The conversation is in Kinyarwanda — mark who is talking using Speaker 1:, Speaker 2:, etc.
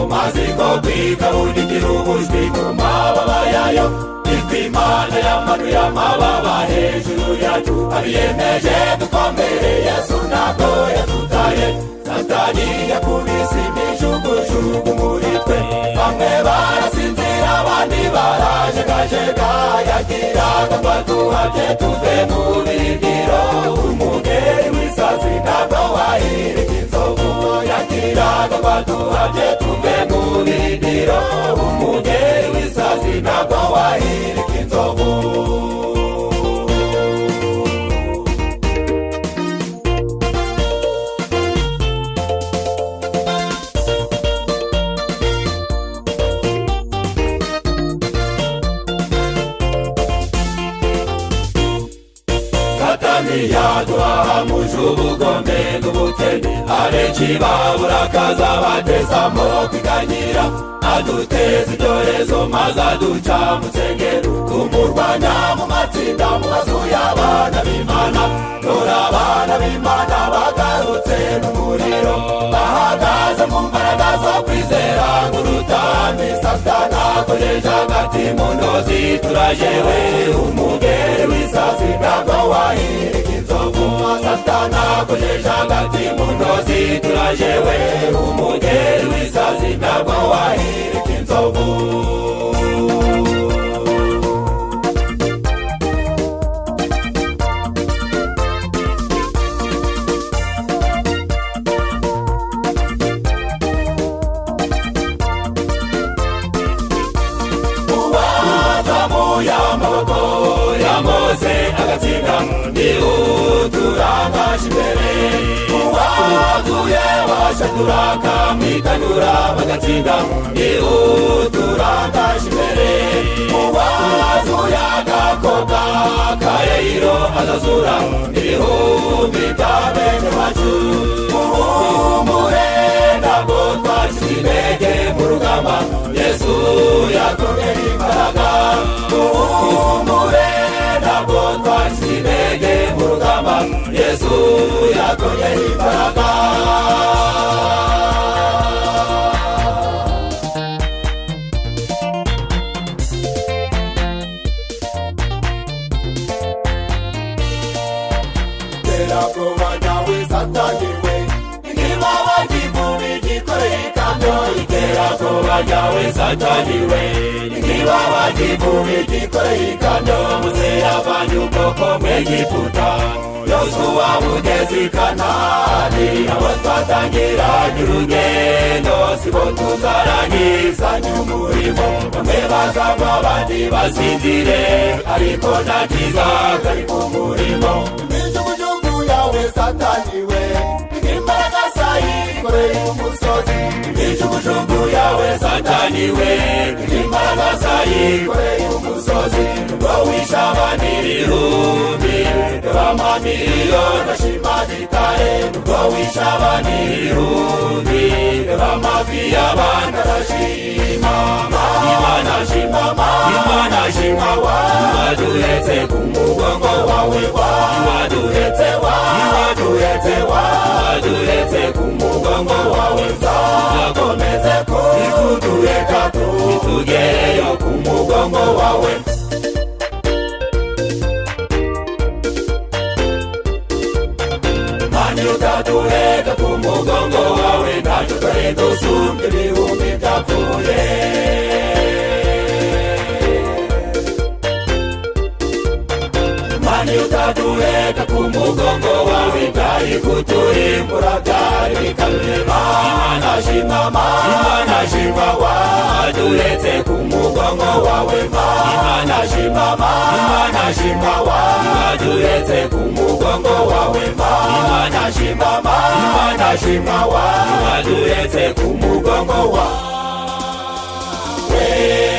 Speaker 1: maziko twigabura igihugu ku mababa yayo nitwe imana y'amanu y'amababa hejuru yacu abiyemeje dukomere yesu ntabwo yadutaye satani yakubise imijugujugu muri twe bamwe barasinzira abandi barajegajega yagira ngo duhabye tuve mu birindiro umugeri w'isazi ntabwo wahirika inzovu yagira ngo duhabye tuve mu birindiro umugeri w'isazi ntabwo wahirika inzovu satani yaduhaha mujubugombe n'ubukene arekibabura akazabatezamo kwiganyira aduteza ibyorezo maze aduca mu nsengero tumurwanya mu matsinda mu mazu y'abana b'imana dore abana b'imana bagarutse mu muriro bahagaze mu mbaraga zo kwizera nk'urutami satana akoresha hagati mu ntozi turajewe umugeri w'isasi ntabwo wahirika inzovu satana akoresha hagati mu ntozi turajewe umugeri w'isasi ntabwo wahirika inzovu ubazamu y'amaboko yamoze agatsinda ntiwuturangaje imbere uwaguye washaturaka mwikanyura bagatsinda ntiwuturangaje imbere uwazuye agakobwa kareyiro azazura ibihumbi bya bene wacu uhumure ntabwo twaciye intege mu rugamba yesu yakomeye imbaraga uhumure ntabwo twaciye intege mu rugamba yesu yakomeye imbaraga terabwoba nyawe sataniwe nk'ibaba ry'ivubi ryikoreye ikamyo iterabwoba nyawe sataniwe nk'ibaba ry'ivubi ryikoreye ikamyo muzeyavanye ubwoko bw'egiputa yosuwa mugezi i kanani abo twatangira ny'urugendo sibo tuzarangiza ny'umurimo bamwe bazava abandi basinzire ariko nta cyiza kari ku murimo imijugujugu yawe sataniwe imbaraga zayikoreye umusozi imijugujugu yawe sataniwe imbaraga zayikoreye umusozi ngo wishabana ibihumbi n'amamiriyoni ashimana itare ngo wishabana ibihumbi n'amavi y'abana arashima imana shima imana shima wa iwaduhetse ku mugongo wawe wa iwaduhetse wa iwaduhetse wa iwaduhetse ku mugongo wawe nzakomeze ko ikuduheka tu itugereyo ku mugongo wawe kandi utatuheka ku mugongo wawe ntacyo twari dusumbye ibihumbi byapfuye kandi utatuheka ku mugongo wawe byari kuturimbura byari bikarema imana shima ma imana shima wa turetse ku mugongo wawe ma imana shima ma imana shima wa turetse ku mugongo wawe ma imana shima ma imana shima wa turetse ku mugongo wawe